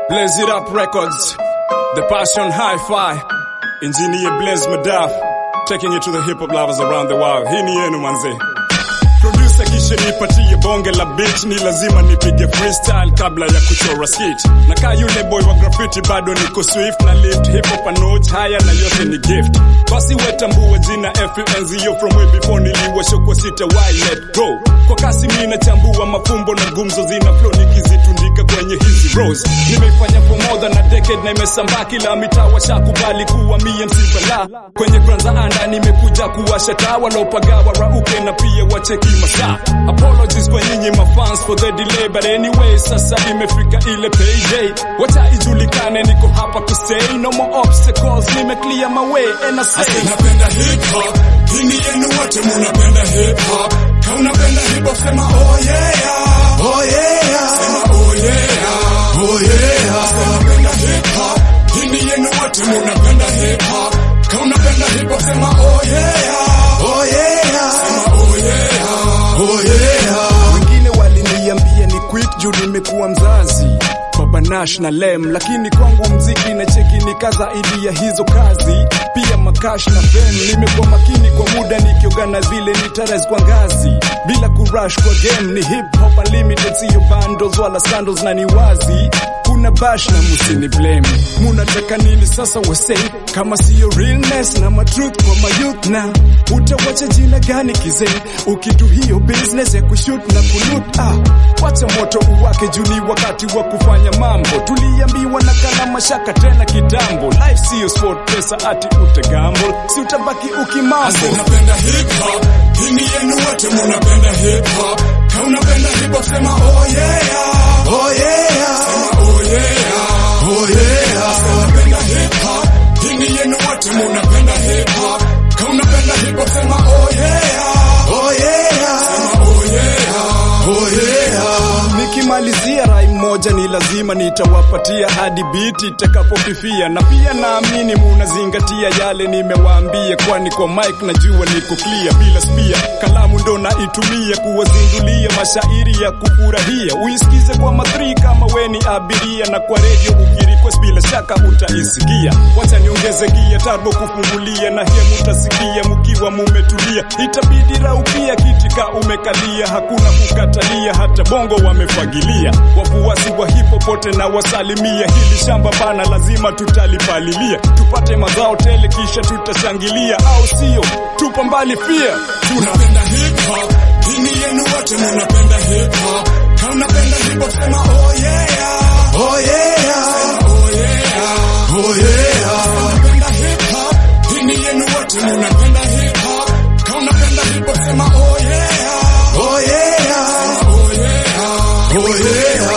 Blaze It Up Records, The Passion Hi-Fi, Engineer Blaze Madaf, taking it to the hip hop lovers around the world. Hii ni yenu manze. Producer kisha nipatie bonge la beat, ni lazima nipige freestyle kabla ya kuchora skit. Na kaa yule boy wa graffiti bado niko swift na lift hip hop a notch haya na yote ni gift. Basi wetambua jina FNZO from way before niliwashokwa sita why let go. Kwa kasi mimi nachambua mafumbo na gumzo zina flow nikizitundika kwenye hizi rows. Nimeifanya for more than a decade na imesambaa kila mitaa washakubali kuwa mie msibala. Kwenye kwanza anda nimekuja kuwasha taa wanaopagawa rauke na pia wacheki masaa. Apologies kwa nyinyi mafans for the delay but anyway sasa imefika ile payday. Wacha ijulikane niko hapa to stay no more obstacles nime clear my way and I say Ase napenda hip hop, hii ni yenu wote munapenda hip hop. Ka unapenda hip hop sema oh yeah, oh yeah, sema oh yeah, oh yeah. Ase napenda hip hop, hii ni yenu wote munapenda hip hop. Ka unapenda hip hop sema oh yeah, oh yeah, sema oh yeah, oh yeah. wengine waliniambia ni quit juu nimekuwa mzazi Baba Nash na Lem, lakini kwangu mziki na cheki ni kaza ili ya hizo kazi, pia makash na pen. Nimekuwa makini kwa muda nikiogana vile nitares kwa ngazi, bila kurush kwa game. Ni hip hop unlimited, siyo bundles wala scandals, na ni wazi kuna bash na musini blame. Munataka nini sasa wase, kama siyo realness na matruth kwa mayouth, na utawacha jina gani kizee, ukidu hiyo business ya kushoot na kulut ah, wacha moto uwake juni wakati wa kufanya mambo. Tuliambiwa na kana mashaka tena kitambo, life siyo sport, pesa ati utagamble, si utabaki ukimambo. Ase napenda hip hop, hii ni yenu wote munapenda hip hop. Ka unapenda hip hop sema oh yeah, oh yeah, sema oh yeah, oh yeah. Ase napenda hip hop, hii ni yenu wote munapenda hip hop. Ka unapenda hip hop sema oh yeah, oh yeah, sema oh yeah, oh yeah. Nikimalizia rai moja ni lazima nitawapatia hadi biti itakapofifia, na pia naamini munazingatia yale nimewaambia, kwani kwa mic najua niko clear bila spia. Kalamu ndo naitumia kuwazindulia mashairi ya kufurahia, uisikize kwa mathri kama we ni abiria, na kwa redio ukirequest bila shaka utaisikia. Wacha niongeze gia turbo kufungulia, na hiya mutasikia mukiwa mumetulia, itabidi raukia kitika umekalia, hakuna kukatalia, hata bongo wamefagilia. Wafuasi wa hipo pote na wasalimia, hili shamba bana lazima tutalipalilia, tupate mazao tele kisha tutashangilia, au sio? Tupa mbali pia Tunapenda hip hop, hii ni yenu wote munapenda hip hop. Ka unapenda hip hop sema oh yeah, oh yeah, sema oh yeah, oh yeah. Tunapenda hip hop, hii ni yenu wote munapenda hip hop. Ka unapenda hip hop sema oh yeah, oh yeah, sema oh yeah, oh yeah.